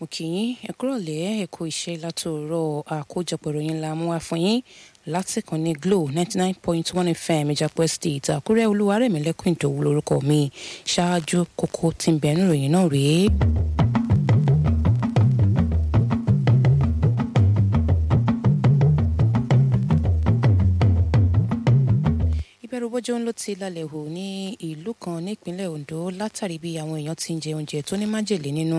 kí yín ẹ kúrọ̀lẹ́ ẹ kú iṣẹ́ látòórọ̀ àkójọpọ̀ ìròyìn la mú wá fún yín láti kàn ní glo ninety nine point one fm ìjàpọ̀ estate àkúrẹ́ olúwarẹ̀mílẹ́kùn ìdòwú lórúkọ mi ṣáájú kókó tí ń bẹ nínú ìròyìn náà rèé. ìbẹ̀rùbojo ló ti lálẹ́ hù ní ìlú kan nípínlẹ̀ ondo látàrí bí àwọn èèyàn ti ń jẹ oúnjẹ tó ní májèlé nínú.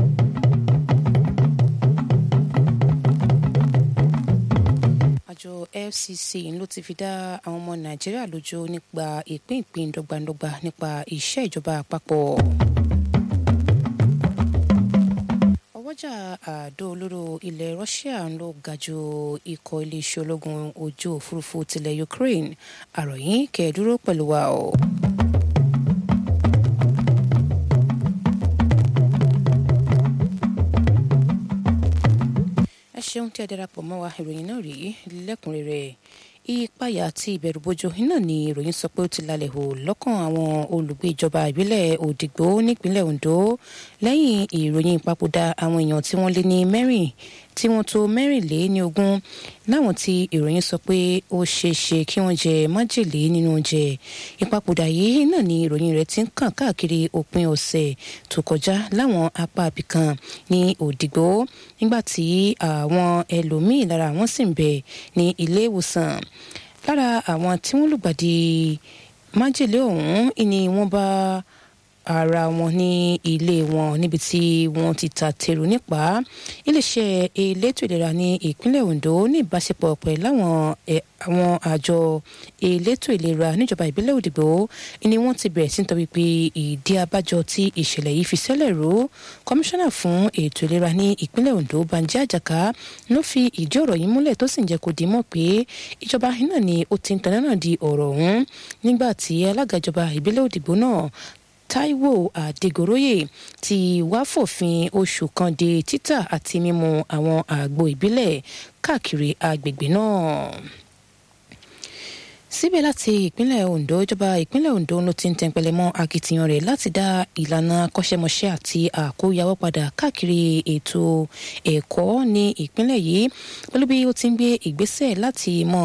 àjọ fcc ló ti fi dá àwọn ọmọ nàìjíríà lójú nípa ìpín ìpín dọ́gbandọ́gba nípa iṣẹ́ ìjọba àpapọ̀. ọwọ́jà àdó olóró ilẹ̀ russia ló ga ju ikọ̀ iléeṣẹ́ ológun ojú òfurufú tilẹ̀ ukraine àròyìn kẹ́ẹ̀dúró pẹ̀lú wa o. ẹ ṣeun tí a darapọ̀ mọ́ wa ìròyìn náà rí lẹ́kùnrẹ́rẹ́ ìpayà àti ìbẹ̀rùbojo iná ni ìròyìn sọ pé ó ti lálẹ́ hù lọ́kàn àwọn olùgbé ìjọba ìbílẹ̀ òdìgbò nípínlẹ̀ ondo lẹ́yìn ìròyìn ìpapòdà àwọn èèyàn tí wọ́n lé ní mẹ́rin tí wọ́n tó mẹ́rìnlé ní ogún láwọn tí ìròyìn sọ pé ó ṣeé ṣe kí wọ́n jẹ májèlé nínú oúnjẹ ìpapòdà yìí náà ni ìròyìn rẹ̀ ti ń kàn káàkiri òpin ọ̀sẹ̀ tó kọjá láwọn apá abìkan ní òdìgbò nígbà tí àwọn ẹlòmíín lára wọn sì ń bẹ ní ilé ìwòsàn lára àwọn tí wọ́n lùgbàdì májèlé ọ̀hún ni wọ́n bá ara wọn ní ilé wọn níbi tí wọ́n ti ta tèrò nípa iléeṣẹ́ elétò ìlera ní ìpínlẹ̀ ondo ní ìbáṣepọ̀ pẹ̀lú àwọn àwọn àjọ elétò ìlera níjọba ìbílẹ̀ òdìgbò ni wọ́n ti bẹ̀rẹ̀ sí nítorí pé ìdí abájọ tí ìṣẹ̀lẹ̀ yìí fi ṣẹlẹ̀ ró kọmíṣánná fún ètò ìlera ní ìpínlẹ̀ ondo banji àjàká ló fi ìdí ọ̀rọ̀ yìí múlẹ̀ tó sì ń jẹ́ kó di mọ̀ pé ìjọba náà ni ó ti ń tanná náà di ọ̀rọ̀ ọ̀hún nígbà tí alága ìjọba ìbílẹ̀ òdìgbò náà taiwo adegoroye ti wá fòfin oṣù kan de títà àti mímu àwọn àgbo ìbílẹ̀ káàkiri agbègbè náà síbẹ̀ láti ìpínlẹ̀ ondo ìjọba ìpínlẹ̀ ondo ló ti ń tẹnpẹlẹ mọ́ akitiyan rẹ̀ láti dá ìlànà akọ́ṣẹ́mọṣẹ́ àti àkóyawọ́ padà káàkiri ètò ẹ̀kọ́ ní ìpínlẹ̀ yìí pẹ̀lú bí ó ti ń gbé ìgbésẹ̀ láti mọ̀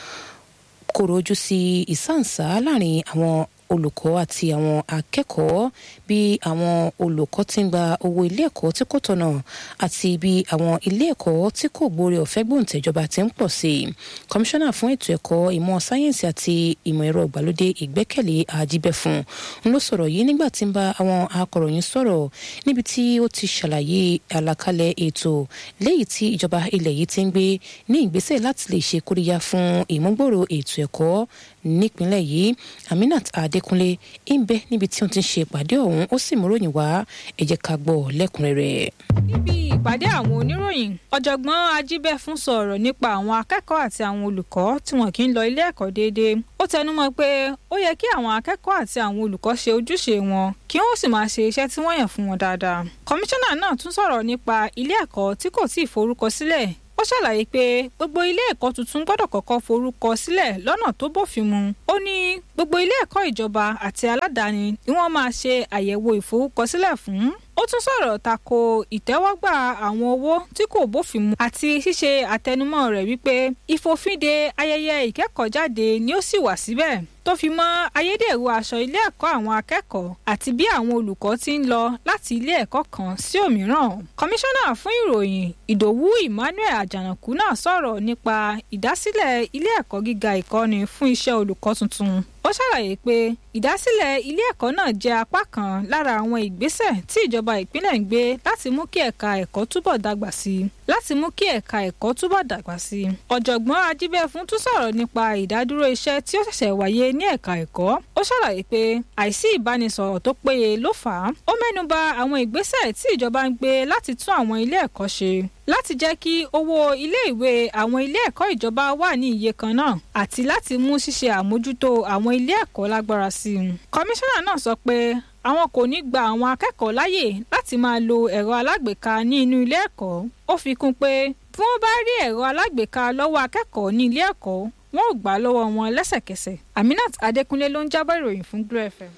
kóró ojú sí ìsáǹsá láàrin àwọn olùkọ́ àti àwọn akẹ́kọ̀ọ́ bí àwọn olùkọ́ ti ń gba owó ilé ẹ̀kọ́ tí kò tọ̀nà àti bí àwọn ilé ẹ̀kọ́ tí kò gbóore ọ̀fẹ́ gbòǹtẹ̀jọba ti ń pọ̀ sí i kọmíṣánná fún ètò ẹ̀kọ́ ìmọ̀ sáyẹ́ǹsì àti ìmọ̀ ẹ̀rọ ìgbàlódé ìgbẹ́kẹ̀lé àjíbẹ̀fún ń ló sọ̀rọ̀ yìí nígbà tí ń bá àwọn akọ̀ròyìn sọ̀rọ̀ níbi tí ó ti ṣàlàyé àlàkalẹ̀ ètò léyìí tí ìjọba ilẹ̀ yìí ti ń gbé ní ìgbésẹ̀ láti lè ṣe kóríyá fún ìmúgbòòrò ètò ẹ̀kọ́ nípínlẹ̀ yìí aminat adékúnlé ń bẹ níbi tí wọ́n ti ń ṣe ìpàdé ọ̀hún ó sì múròyìn wá ẹ jẹ́ ká gbọ́ lẹ́kùnrẹ́rẹ́. níbi ìpàdé àwọn oníròyìn ọ̀jọ̀gbọ́n ajíbẹ́fún sọ̀rọ̀ nípa àwọn akẹ́kọ̀ọ́ àti àwọn olùkọ́ tí wọn kì í lọ ilé ẹ̀kọ́ déédéé ó tẹnumọ́ pé ó yẹ kí àwọn akẹ́kọ̀ọ́ àti àwọn olùkọ́ ṣe ojúṣe wọn kí wọ́n sì máa ṣe iṣẹ́ tí wọ́n yàn fún wọn dáadáa kọmíṣánná náà tún sọ̀rọ̀ nípa ilé ẹ̀kọ́ tí kò tíì forúkọ sílẹ̀ ó ṣàlàyé pé gbogbo ilé ẹ̀kọ́ tuntun gbọ́dọ̀ kọ́kọ́ forúkọ sílẹ̀ lọ́nà tó bófin mu ó ní gbogbo ilé ẹ̀kọ́ ìjọba àti aládàáni ni wọ́n máa ṣe àyẹ̀wò ìforúkọsílẹ̀ fún ó tún sọ̀rọ̀ tako ìtẹ́wọ́gbà àwọn owó tí kò bófin mu àti ṣíṣe àtẹnumọ́ rẹ̀ wípé ìfòfinde ayẹyẹ ìkẹ́kọ̀ọ́jáde ni ó sì wà síbẹ̀ tó fi mọ́ ayédèrú aṣọ ilé ẹ̀kọ́ àwọn akẹ́kọ̀ọ́ àti bí àwọn olùkọ́ ti ń lọ láti ilé ẹ̀kọ́ kan sí òmíràn. kọmíṣánná fún ìròyìn ìdòwú emmanuel àjànàkú náà sọ̀rọ̀ nípa ìdásílẹ̀ ilé ẹ̀kọ́ gíga ìkọ́ni fún iṣẹ́ olùkọ́ tuntun ó ṣàlàyé pé ìdásílẹ̀ ilé ẹ̀kọ́ náà jẹ́ apá kan lára àwọn ìgbésẹ̀ tí ìjọba ìpínlẹ̀ ń gbé láti mú kí ẹ̀ka ẹ̀kọ́ túbọ̀ dàgbà sí i láti mú kí ẹ̀ka ẹ̀kọ́ túbọ̀ dàgbà sí i. ọ̀jọ̀gbọ́n ajíbẹ́fún tún sọ̀rọ̀ nípa ìdádúró iṣẹ́ tí ó ṣẹ̀ṣẹ̀ wáyé ní ẹ̀ka ẹ̀kọ́ ó ṣàlàyé pé àìsí ìbánisọ̀rọ̀ tó péye ló fà á ó mẹ́nuba àwọn ìgbésẹ̀ tí ìjọba ń gbé láti tún àwọn ilé ẹ̀kọ́ ṣe láti jẹ́ kí owó iléèwé àwọn ilé ẹ̀kọ́ ìjọba wà ní iye kan náà àti láti mú ṣíṣe àmójútó àwọn ilé ẹ̀kọ́ lágbára sí i. kọmíṣánná náà sọ pé àwọn kò ní gba àwọn akẹ́kọ̀ọ́ láyè láti máa lo ẹ̀rọ alágbèéká ní inú ilé ẹ̀kọ́ ó fi kún pé bí wọ́n bá rí ẹ̀rọ alágbèéká lọ́wọ́ akẹ́kọ̀ọ́ ní ilé ẹ̀kọ́ wọn ò gbà lọ́wọ́ wọn lẹ́sẹ̀kẹsẹ̀ aminat adékúnlé ló ń jábọ̀ ìròyìn fún glo fm.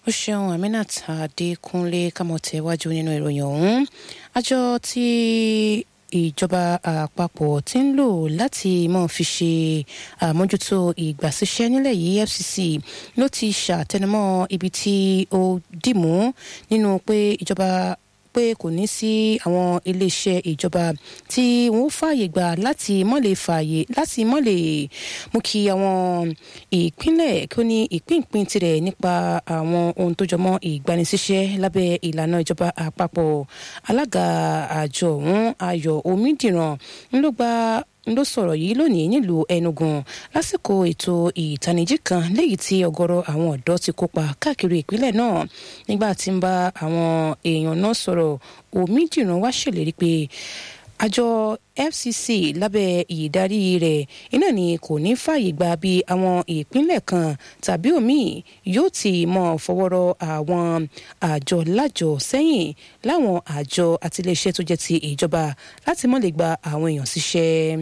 ó ṣeun aminat adékúnlé kámọ̀tẹ́wájú nínú ìròyìn ọ̀hún àjọ tí ìjọba àpapọ̀ ti ń lò láti mọ̀ fi ṣe àmójútó ìgbàsíṣẹ́ nílẹ̀ yìí fcc ló ti ṣàtẹnumọ́ ibi tí ó dìmú nínú pé ìjọba pé kò ní sí àwọn iléeṣẹ́ ìjọba tí wọ́n fààyè gbà láti mọ́lẹ̀ fààyè láti mọ́lẹ̀ mú kí àwọn ìpínlẹ̀ kí ó ní ìpínpín tirẹ̀ nípa àwọn ohun tó jọmọ́ ìgbanisíṣẹ́ lábẹ́ ìlànà ìjọba àpapọ̀ alága àjọ ọ̀hún ayọ̀ omídìrán ló gba ló sọ̀rọ̀ yìí lónìí nílùú Enugu lásìkò ètò ìtanijí kan léyìí tí ọ̀gọ̀rọ̀ àwọn ọ̀dọ́ ti kópa káàkiri ìpínlẹ̀ náà nígbà tí ń bá àwọn èèyàn náà sọ̀rọ̀ Omídìrán wá ṣèlérí pé àjọ FCC lábẹ́ ìdarí rẹ̀ iná ni kò ní fààyè gba bí àwọn ìpínlẹ̀ kan tàbí òmíì yóò ti mọ̀ fọwọ́rọ́ àwọn àjọ lájọ sẹ́yìn láwọn àjọ àtiléeṣẹ́ tó jẹ́ ti ìjọba láti mọ́ lè gba àwọn èèyàn síṣẹ́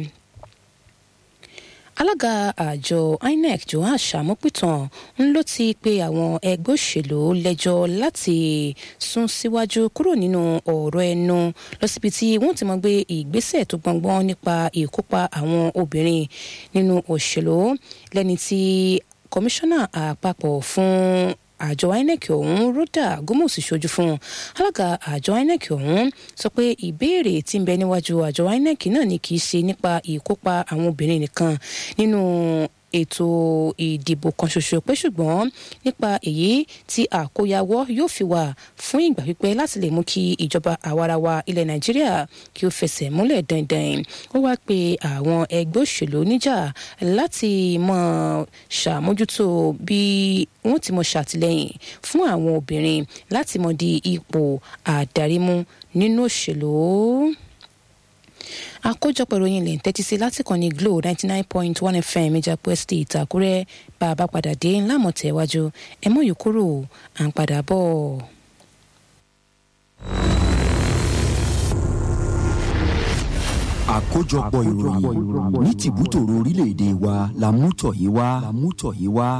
alága àjọ INEC johan samupitan ń ló ti pe àwọn ẹgbẹ́ òṣèlú lẹ́jọ́ láti sún síwájú kúrò nínú ọ̀rọ̀ ẹnu lọ síbi tí wọ́n ti mọ̀ gbé ìgbésẹ̀ tó gbọ̀ngbọ́n nípa ìkópa àwọn obìnrin nínú òṣèlú lẹ́ni tí kọmíṣánná àpapọ̀ fún àjọ INEC ọ̀hún rọ́dà gómòsì ṣojú fún alága àjọ INEC ọ̀hún sọ pé ìbéèrè tí ń bẹ níwájú àjọ INEC náà ni kì í ṣe nípa ìkópa àwọn obìnrin nìkan nínú ètò ìdìbò kan ṣoṣo pé ṣùgbọ́n nípa èyí tí àkóyawọ́ yóò fi wà fún ìgbà pípẹ́ láti lè mú kí ìjọba àwarawa ilẹ̀ nàìjíríà kí ó fẹsẹ̀ múlẹ̀ dandan ó wáá pe àwọn ẹgbẹ́ òṣèlú níjà láti mọ̀ ṣàmójútó bí wọ́n ti mọ̀ ṣàtìlẹ́yìn fún àwọn obìnrin láti mọ̀ di ipò àdarímú nínú òṣèlú àkójọpọ̀ ìròyìn lè ń tẹ́tí sí láti kàn ní Glo ninety nine point one FM ìjàpọ̀ estate Àkúrẹ́ bá a bá padà dé ńlá mọ̀tẹ́wájú ẹ mọ̀ yìí kúrò à ń padà bọ̀. àkójọpọ̀ ìròyìn ní tìbútòrò orílẹ̀-èdè wa la mú tọ̀ yìí wá. la mú tọ̀ yìí wá.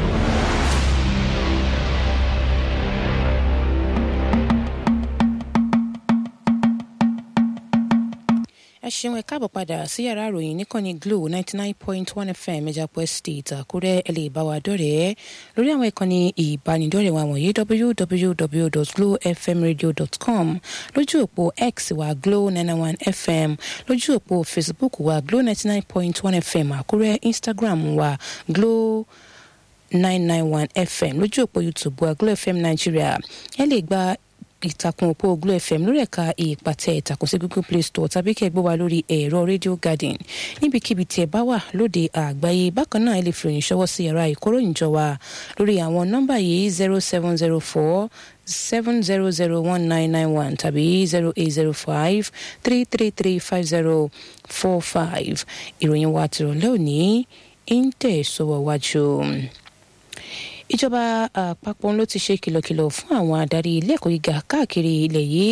ẹ ṣeun ẹ káàbọ̀ padà sí yàrá ìròyìn níkànnì Glo ninety nine point one FM Ìjàpọ̀ Estate Àkúrẹ́ ẹ lè bá wa dọ̀rẹ́ lórí àwọn ìkànnì ìbánidọ́rẹ̀ẹ́ wa wọ̀nyí www.glowfmradio.com lójú òpó X wa Glo ninety one FM lójú òpó Facebook wa Glo ninety nine point one FM Àkúrẹ́ Instagram wa Glo nine nine one FM lójú òpó YouTube wa Glo FM Nigeria ẹ lè gba ìtàkùn òpó Glo FM lórí ẹ̀ka ìpàtẹ ìtàkùn sí Google Play Store tàbí kẹ́ ẹ gbọ́ wa lórí ẹ̀rọ Radio Garden níbikíbi tí ẹ bá wà lóde àgbáyé bákan náà ẹ lè fi òyìn ṣọwọ́ sí yàrá ìkóròyìnjọ wa lórí àwọn nọ́mbà yìí zero seven zero four seven zero zero one nine nine one tàbí zero eight zero five three three three five zero four five ìròyìn wa tìrọ̀lẹ́ òní ń tẹ̀ sọ́wọ́ wájú ìjọba àpapọ̀ ló ti ṣe kìlọ̀kìlọ̀ fún àwọn adarí ilé ẹ̀kọ́ gíga káàkiri ilẹ̀ yìí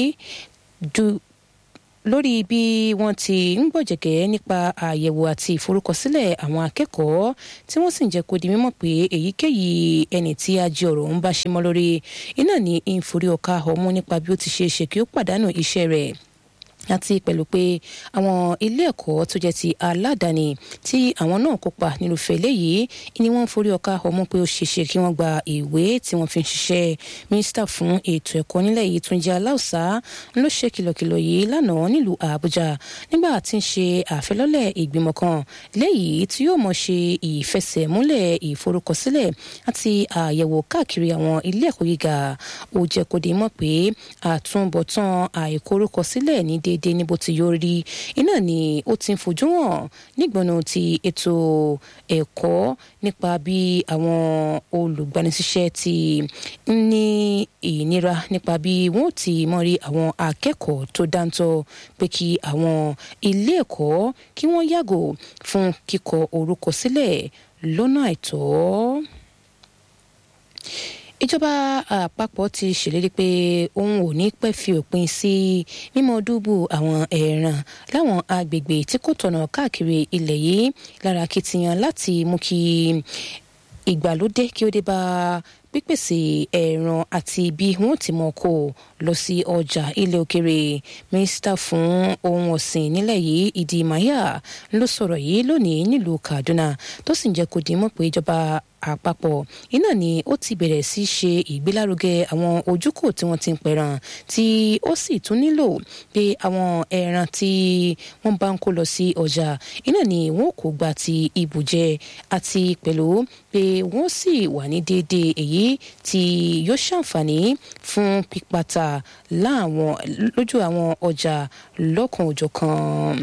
lórí bí wọ́n ti ń gbọ̀jẹ̀gẹ́ nípa àyẹ̀wò àti ìforúkọsílẹ̀ àwọn akẹ́kọ̀ọ́ tí wọ́n sì ń jẹ́ kó di mímọ̀ pé èyíkéyìí ẹni tí ajé ọ̀rọ̀ ń bá ṣe mọ́ lórí iná ní ìforí ọ̀ka ọ̀mú nípa bí ó ti ṣe é ṣe kí ó pàdánù iṣẹ́ rẹ̀ àti pẹ̀lú pé àwọn ilé ẹ̀kọ́ tó jẹ́ ti aládàáni tí àwọn náà kópa nírúfẹ́ eléyìí ni wọ́n ń forí ọkà ọmọ pé ó ṣeéṣe kí wọ́n gba ìwé tí wọ́n fi ń ṣiṣẹ́ mínísítà fún ètò ẹ̀kọ́ nílẹ̀ yìí Túnjí Aláùsá ló ṣe kìlọ̀kìlọ̀ yìí lánàá nílùú Àbújá nígbà tí ń ṣe àfilọ́lẹ̀ ìgbìmọ̀ kan léyìí tí yóò mọ̀ ṣe ìfẹsẹ̀múlẹ̀ ìforúkọsílẹ̀ àti àyẹ̀wò káàkiri àwọn ilé ẹ̀kọ́ gíga ó jẹ́ kó di mọ̀ pé àtúbọ̀tán àìkorúkọsílẹ̀ ní dé déédéé ní bó ti yọ rí iná ni ó ti ń fojú hàn nígbọnà ti ètò ẹ̀kọ́ nípa bí àwọn olùgbanisíṣẹ́ ti ń ní ìnira nípa bí wọ́n ti mọ̀ rí àwọn akẹ́kọ̀ọ́ tó dáńtọ́ pé kí àwọn ilé ẹ̀kọ́ kí wọ́n yàgò fún kíkọ orúkọ sílẹ̀ lọ́nà àìtọ́ ìjọba àpapọ̀ ti ṣèlérí pé òun ò ní pẹ́ fi òpin sí mímọ́ dúbù àwọn ẹ̀ràn láwọn agbègbè tí kò tọ̀nà káàkiri ilẹ̀ yìí lára kìtìyàn láti mú kí ìgbàlódé kí ó dé bá pípèsè ẹran àti bí wọ́n ti mọ̀ kó lọ sí ọjà ilẹ̀ òkèrè mínísítà fún ohun ọ̀sìn nílẹ̀ yìí ìdí maya ló sọ̀rọ̀ yìí lónìí nílùú kaduna tó sì ń jẹ́ kó di mọ̀ pé ìjọba àpapọ̀ iná ni ó ti bẹ̀rẹ̀ sí ṣe ìgbélárugẹ àwọn ojúkò tí wọ́n ti ń pẹran tí ó sì tún nílò pé àwọn ẹran tí wọ́n bá ń kó lọ sí ọjà iná ni wọ́n kò gba ti ibùjẹ àti pẹ̀lú pé wọ́n sì wà ní déédéé èyí tí yóò ṣàǹfààní fún pípàtà láwọn lójú àwọn ọjà lọ́kan òjọ̀kan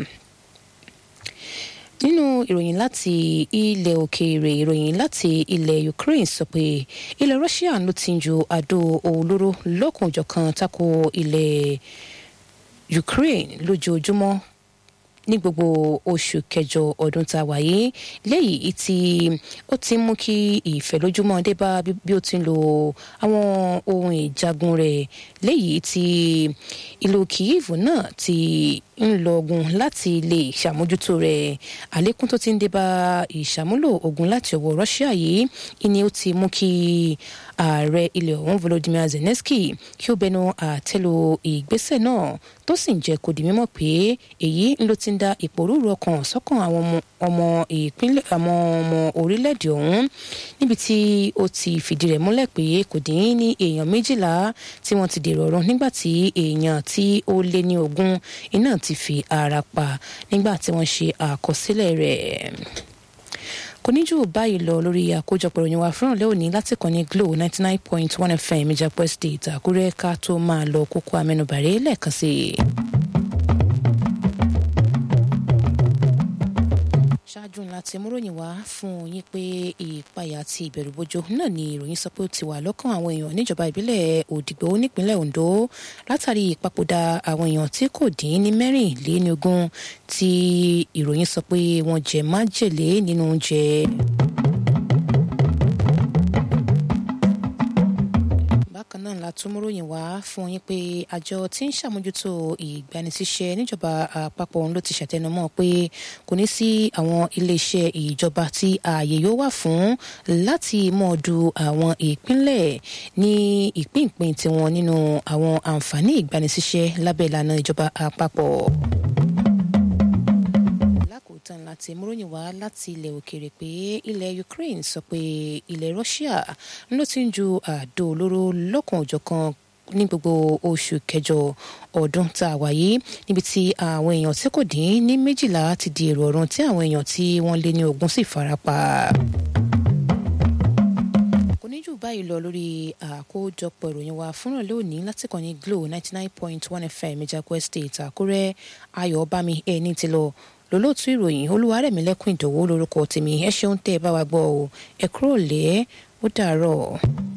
nínú ìròyìn láti ilẹ̀ òkèèrè ìròyìn láti ilẹ̀ ukraine sọ pé ilẹ̀ russia ló ti ń ju àdó olóró lọ́kùnjọ̀kan tako ilẹ̀ ukraine lójoojúmọ́ ní gbogbo oṣù kẹjọ ọdún tá a wà yìí léyìí tí ó ti mú kí ìfẹ̀lójúmọ́ dé bá bí ó ti ń lo àwọn ohun ìjagun rẹ̀ léyìí tí ìlú kyiv náà ti ń lọgun láti lè ṣàmójútó rẹ̀ àlékún tó ti ń dé bá ìṣàmúlò ogun láti ọwọ́ russia yìí ìní ó ti mú kí ààrẹ ilẹ̀ ọ̀hún volodymyr zelensky kí ó bẹnu àtẹ́lu ìgbésẹ̀ náà tó sì ń jẹ́ kó di mímọ̀ pé èyí ló ti ń da ìpòrúurú ọkàn sọ́kàn àwọn ọmọ ìpínlẹ̀ àwọn ọmọ orílẹ̀-èdè ọ̀hún níbi tí ó ti fìdí rẹ̀ múlẹ̀ pé kò dín ní èèyàn méjìlá tí wọ́n ti dèrò ọ̀run nígbà tí èèyàn tí ó lé ní ogún iná ti fi ara pa nígbà tí wọ́n ṣe àkọsílẹ̀ rẹ̀ kò ní jù báyìí lọ lórí àkójọpọ̀ ìròyìn wa fúnra lẹ́ òní láti kàn ní glo ninety nine point one fm ìjàpọ̀ state àkúrẹ́ ká tó máa lọ kókó amẹnubàrẹ́ lẹ́ẹ̀kan sí i. ṣáájú ńlá tí múròyìn wá fún yín pé ìpayà àti ìbẹ̀rùbojo náà ni ìròyìn sọ pé ó ti wà lọ́kàn àwọn èèyàn níjọba ìbílẹ̀ òdìgbò nípínlẹ̀ ondo látàrí ìpapòdà àwọn èèyàn tí kò dín ní mẹ́rìnléníogún tí ìròyìn sọ pé wọ́n jẹ májèlé nínú oúnjẹ. bákan náà la tún múròyìn wá fún yín pé àjọ tí ń ṣàmójútó ìgbanisíṣẹ́ níjọba àpapọ̀ òun ló ti ṣàtẹnumọ́ pé kò ní sí àwọn iléeṣẹ́ ìjọba tí ààyè yóò wà fún láti mọ̀ du àwọn ìpínlẹ̀ ní ìpínpín tiwọn nínú àwọn àǹfààní ìgbanisíṣẹ́ lábẹ́ ìlànà ìjọba àpapọ̀ tán láti múròyìn wá láti ilẹ̀ òkèèrè pé ilẹ̀ ukraine sọ pé ilẹ̀ russia ló ti ń ju àdó olóró lọ́kàn òjọ̀kan ní gbogbo oṣù kẹjọ ọdún tá a wà yìí níbi tí àwọn èèyàn tí kò dín ní méjìlá ti di èrò ọ̀run tí àwọn èèyàn tí wọ́n lé ní ogún sì farapa kò ní jù báyìí lọ lórí àkójọpọ̀ ìròyìn wa fúnra lónìí láti kàn ní glo ninety nine point one fm ìjàpọ̀ state àkúrẹ́ ayọ̀ bámi ẹ̀ ní ti lọ lólóòtú ìròyìn olúwarẹ̀mílẹ́kùn ìdòwò lórúkọ tèmi ẹ ṣeun tẹ́ ẹ bá wa gbọ́ ọ ẹ kúrò lẹ́ ó dàárọ̀.